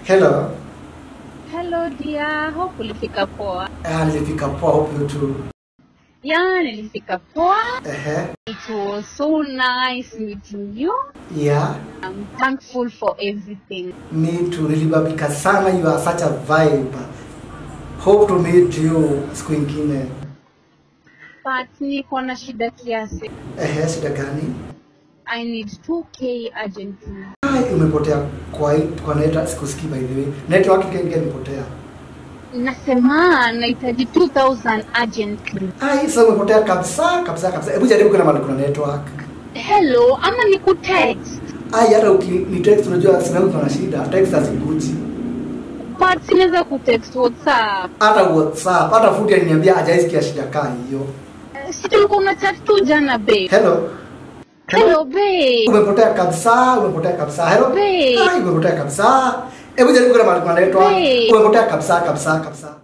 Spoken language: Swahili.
Hello. Hello dear, hope ulifika poa. Ah, nilifika poa hope you too. Yeah, nilifika poa. Ehe. It was so nice meeting you. Yeah. I'm thankful for everything. Me too. Nilibabika sana. You are such a vibe. Hope to meet you siku ingine. But niko na shida kiasi. Ehe, shida gani? I need 2k urgently. Ai, umepotea kwa hii- kwa neta sikusikii by the way. Network kengi imepotea. Nasema nahitaji 2000 urgently. Ai, sasa umepotea kabisa kabisa kabisa. Hebu jaribu kuna mahali kuna network. Hello, ama nikutext. Ai, hata uki ni text unajua simu yangu iko na shida. Text hazikuji. But sinaweza kutext WhatsApp. Hata WhatsApp, hata Fudi aliniambia hajaisikia shida kaa hiyo. Eh, Si tulikuwa una chat tu jana babe. Hello. Hello babe. Umepotea kabisa, umepotea kabisa. Hello. Babe. Ai, umepotea kabisa. Hebu jaribu kuna mahali kuna network. Babe. Umepotea kabisa kabisa kabisa.